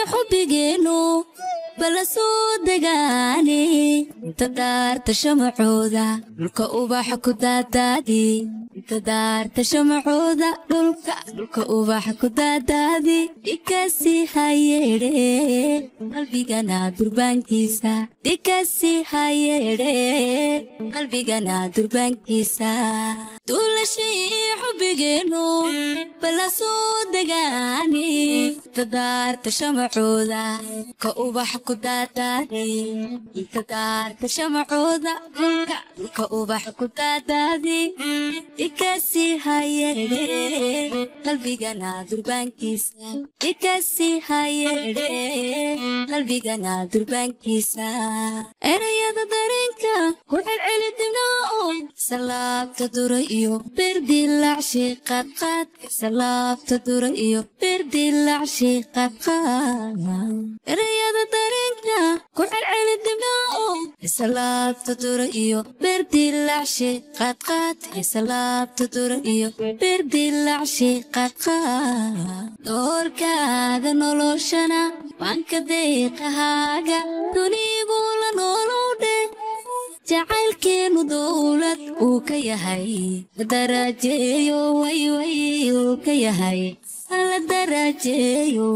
xubbigeenu bala soo degaane inta daarta shamacooda dhulka ubaxa ku daadaadi inta daarta shamacooda dhulka dhulka ubaxa ku daadaadi dhikasi hayeedhe qalbigana durbaankiisa dhikasi hayeedhe qalbigana durbaankiisa duulashii xubbigeenu bala soo degaane inta daarta shamacooda ka ubaxa ku daadaadi inta daarta shamacooda dhulka dhulka ubaxa ku daadaadi dhikasi hayeedhe qalbigana durbaankiisa dhikasi hayeedhe qalbigana durbaankiisa erayada dareenka ku celceli dibnaa salaabta dura iyo berdilacshi qadqaad salaabta dura iyo berdilacshi qadqaad erayada dareenka ku celceli dibnaa salaabta dura iyo berdilacshi qadqaad salaabta dura iyo berdilacshi qadqaad doorkaaga noloshana waanka deeqahaaga dunigu la noolowdhe jacaylkeenu dowlad uu ka yahay darajeeyo wayway uu ka yahay la darajeeyo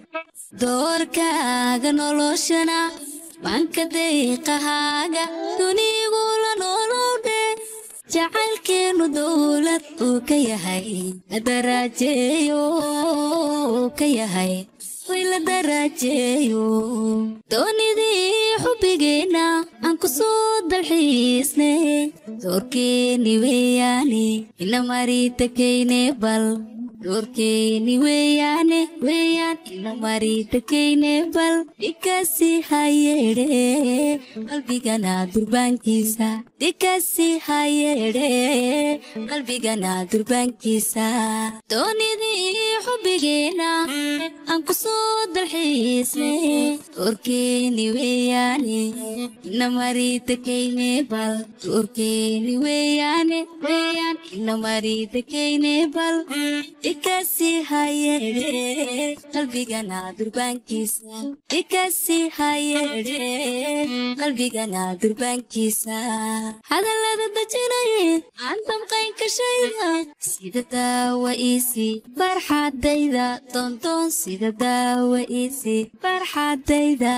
doorkaaga noloshana waanka deeqahaaga dunigu la noolowdhe jacaylkeenu dowlad uu ka yahay darajeeyo uu ka yahay way la darajeeyo doonidii xubbigeenna aan ku soo dalxiisne doorkeeni weeyaane ina mari takayne bal doorkeeni weeyaane weeyaan ina mari takayne bal dhikasi hayeedhe qalbigana durbaankiisa dhikasi hayeedhe qalbigana durbaankiisa doonidii xubbigeenna aan ku soo dalxiisne doorkeeni weeyaane ina mari takayne bal doorkeeni weeyaane weeyaan ina mari takayne bal dhikasi hayeedhe qalbigana durbaankiisa dhikasi hayeedhe qalbigana durbaankiisa hadallada dajinaye aan damqayn kashayda sida daawa iisi farxadayda doondoon sida daawa iisi farxadayda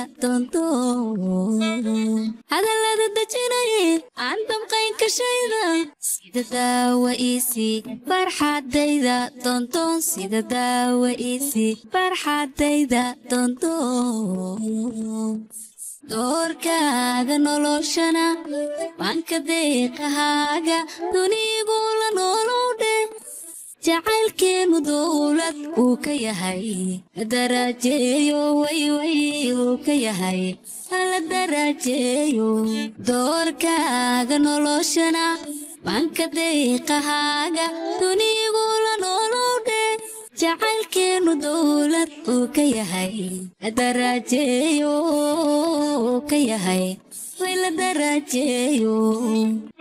doondoon hadallada dajinaye aan damqayn kashayda sida daawa iisi farxadayda doondoon sida daawa iisi farxadayda doondoon doorkaaga noloshana waanka deeqahaaga dunigu la noolowdhe jacaylkeenu dowlad uu ka yahay darajeeyo wayway uu ka yahay la darajeeyo doorkaaga noloshana waanka deeqahaaga dunigu la noolowdhe jacaylkeenu dowlad uu ka yahay darajeeyo uu ka yahay way la darajeeyo